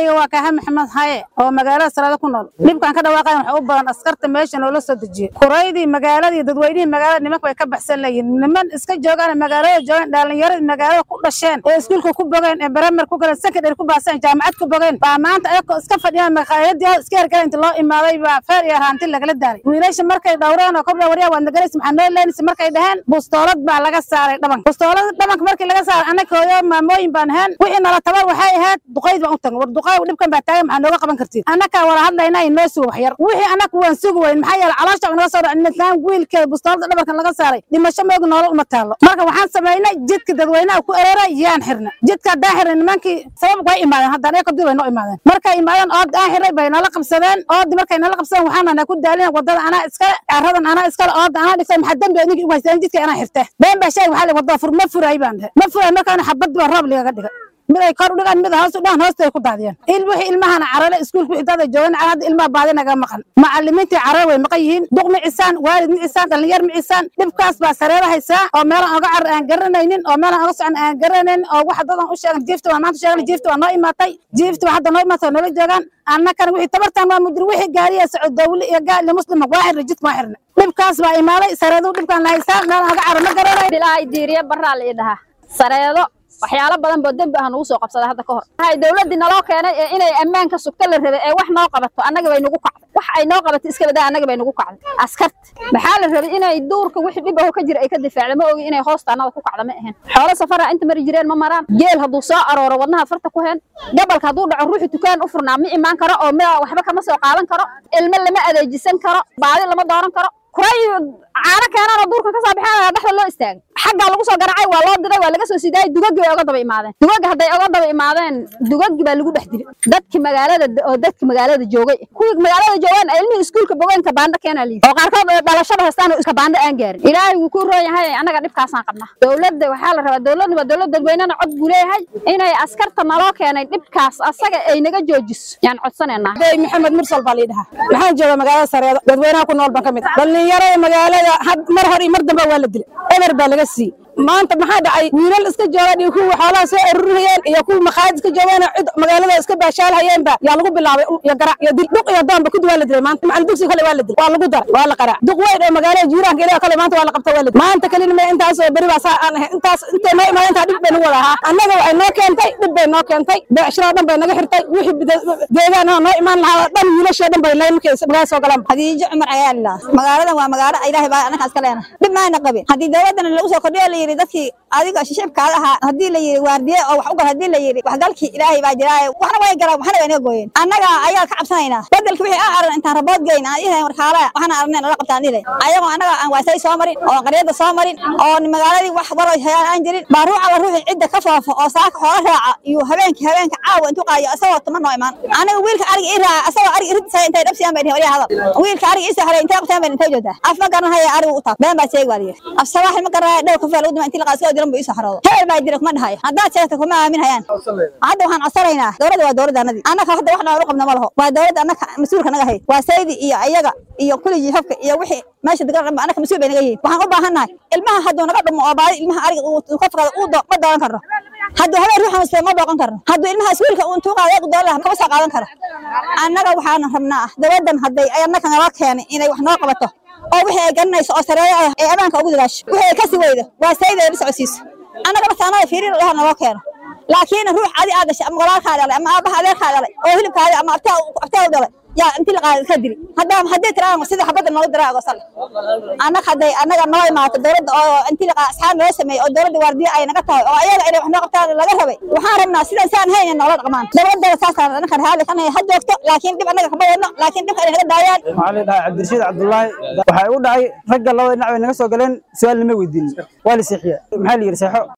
magacayga waa kaaha maxamed haye oo magaalada salaado ku nool dhibkaan ka dhawaaqayan waxa u badan askarta meesha noola soo dejiye kuraydii magaaladii dadweynihii magaalada nimanka way ka baxsan leeyihin niman iska joogaan magaalada joogaan dhalinyaradii magaalada ku dhasheen ee iskuulka ku bogeen ee baramer ku galeen secondary ku baaseen jaamacad ku bogeen baa maanta ayagoo iska fadhiyaan maqaayadii iska hergala inta loo imaaday baa feer iyo raanti lagala daalay wiilasha markay dhowreen oo kobda waryaa waad nagalaysa maxaa noo leenaysa markay dhaheen bustoolad baa laga saaray dhabanka bustoolad dhabanka markii laga saaray annaga hooyo maamooyin baan ahayn wixii nala tabar waxay ahayd duqayd baan u tagnay war duqayd dhibkan baa taagan maxaa nooga qaban kartiin annagaa wala hadlaynaa inoo sugo waxyar wixii annaga waan sugi weyn maxaa yeelay caloosha naga soo dhacay midlaan wiilkeeda bustoolada dhabanka laga saaray dhimasho moogi nolol uma taallo marka waxaan samaynay jidka dadweynaha ku ereera yaan xirna jidka haddaan xirnay nimankii sabab way imaadeen haddaan eeko dib bay noo imaadeen markay imaadeen ood aan xirnay bay nala qabsadeen oodi markay nala qabsadeen waxaan anaa ku daalina wadada anaa iskale caradan anaa iskale ooda anaa dhigtay maxaa dembi idinki ugu haysteen jidka anaa xirte been baa sheeg waxaa wadada fur ma furay baan dhahe ma furay markaana xabad baa roob ligaga dhigay mid ay kor u dhigaan mid hoos u dhigaan hoostay ku daadiyeen il wixii ilmahana carale iskuulka wixii dada joogan hadda ilmaha baadi naga maqan macallimiintii carare way maqan yihiin duq micisaan waalid micisaan dhalinyar micisaan dhibkaas baa sareera haysaa oo meelaan oga carar aan garanaynin oo meelaan oga socon aan garanaynin oo waxa dadan u sheegan jiifta waan maanta sheegan jiifta waa noo imaatay jiifta waa hadda noo imaatay noola joogaan annakana wixii tabartaan waa mudir wixii gaariya socod dawli iyo gaali muslima waa xirna jidka waa xirna dhibkaas baa imaaday sareedu dhibkaan la haysaa meelaan oga carar ma garanay ilaahay diiriye baraa la ii dhahaa sareedo waxyaalo badan boo dembi ah nagu soo qabsada hadda ka hor waxay dawladdii naloo keenay ee inay ammaanka sugto la rabay ee wax noo qabato annaga bay nagu kacday wax ay noo qabato iska badaa annaga bay nagu kacday askarta maxaa la rabay inay duurka wixii dhib aho ka jira ay ka difaacda ma ogi inay hoosta annada ku kacda ma ahayn xoolo safara inta mari jireen ma maraan geel hadduu soo arooro wadnaha farta ku heen gabalka hadduu dhaco ruuxi dukaan u furnaa ma imaan karo oo mida waxba kama soo qaadan karo ilmo lama adeejisan karo baadi lama dooran karo kuray caano keenaan oo duurka ka soo baxeen dhexda loo istaagay xaggaa lagu soo garacay waa loo diray waa laga soo sidaayay dugaggi bay oga daba imaadeen dugagga hadday oga daba imaadeen dugaggi baa lagu dhex dilay dadki magaalada oo dadki magaalada joogay kuwii magaalada joogaan ay ilmihii iskuulka bogeen kabaandho keenaa layidhi oo qaarkood dhalashada haystaan oo kabaandho aan gaarin ilaahay wuu ku roon yahay annaga dhibkaasaan qabnaa dowladda waxaa la rabaa dowladda waa dowlad dadweynena cod buu leeyahay inay askarta naloo keenay dhibkaas asaga ay naga joojiso yaan codsanaynaa day maxamed mursal baa lii dhahaa waxaan joogaa magaalada sareedo dadweynaha ku nool baan ka mid ah dhalinyarada magaalada had mar hor iyo mar dambe waa la dilay eber baa laga siiyey maanta maxaa dhacay wiilal iska joogaan iyo kuwa xoolaha soo ururiyeen iyo kuwa maqaayad iska joogaan cid magaalada iska baashaalhayeenba yaa lagu bilaabay iyo garac iyo dil duq iyo doonba kudi waa la dilay maanta macalin dugsi kale waa la dilay waa lagu daray waa la qaraac duq weyn oo magaalada jiiraanka ilaa kale maanta waa la qabta waa la dilay maanta kalina ma intaas oo beri baa saa aan ahay intaas intay noo imaadeen intaa dhib bay nagu wada ahaa annaga waxay noo keentay dhib bay noo keentay beecshiroo dhan bay naga xirtay wixii deegaanaha noo imaan lahaa dhan wiilashoo dhan bay layn markay magaalada soo galaan hadiijo cumar ayaa lilaa magaaladan waa magaalo ilaahay baa annaga iska leena dhib maana qabin haddii dowladana lagu soo kordhiyo la yidhi dadkii adiga shicibkaada ahaa haddii la yidhi waardiye oo wax u gal haddii la yidhi waxgalkii ilaahay baa jiraaye waxna way galaan waxna way naga gooyeen annaga ayaa ka cabsanaynaa bedelka wixii aan aran intaan rabood geyn aan ihayn warkaala waxna arneen nala qabtaan dhilay ayagoo annaga aan waasay soo marin oo qaryada soo marin oo magaaladii wax waroy hayaan aan jirin baa ruuxa la ruuxi cidda ka foofo oo saaka xoola raaca iyo habeenkii habeenka caawa intuu qaayo isagoo tuma noo imaan aniga wiilka ariga ii raaca asagoo ariga iridisa intay dhabsiyaan bay dhihin waliya hadal wiilka ariga ii saxray intay qabtaan bay intay joogtaa af ma garan haya arigu u taab been baa sheegi waa layidhi af sabaaxi ma garanaya dhow kafee lagu dima intii la qaasoo diran buu ii saxroodo hebel baa jira kuma dhahayo haddaad sheegta kuma aamin hayaan hadda waxaan codsanaynaa dowladda waa dowladda annadii annaga hadda wax noogu qabna ma laho waa dowladda annaka mas-uulka naga hayd waa saydi iyo iyaga iyo kuligii hofka iyo wixii meesha degan dhanba annaka mas-uul bay naga yihiin waxaan u baahannahay ilmaha hadduu naga dhumo oo baadi ilmaha ariga uu ka fakado uu ma dooran karno hadduu habeen ruuxa mase ma booqan karno hadduu ilmaha iswiilka uu intuu qaado eegu doolan kama soo qaadan karo annaga waxaan rabnaa ah dowladdan hadday annaka nala keenay inay wax noo qabato oo wixii ay garanayso oo sareeyo ah ee ammaanka ugu dadaasho wixii ay kasi weydo waa sayda ay la socodsiiso annaga marka annaga fiirin dhaha naloo keeno laakiin ruux adi aad dhashay ama walaalkaa dhalay ama aabaha adeerkaa dhalay oo hilibkaadi ama abtaa abtaa u dhalay yaa intii la qaada ka dili haddaa haddii tiraan sida xabadda noogu diraa agosal annaga hadday annaga noo imaato dowladda oo intii la asxaab noo sameeyey oo dowladda waardiye ay naga tahay oo ayaga inay wax noo qabtaan laga rabay waxaan rabnaa sidan saan hayna noola dhaqmaan dowladda saasaan annaga raali kan ha joogto laakiin dhib annaga kama wadno laakiin dhibka inay naga daayaan waxaa la dhahaa cabdirashiid cabdullaahi waxay u dhacay ragga labada dhinac bay naga soo galeen su-aal lama weydiinin waa la seexiya maxaa la yidhi seexo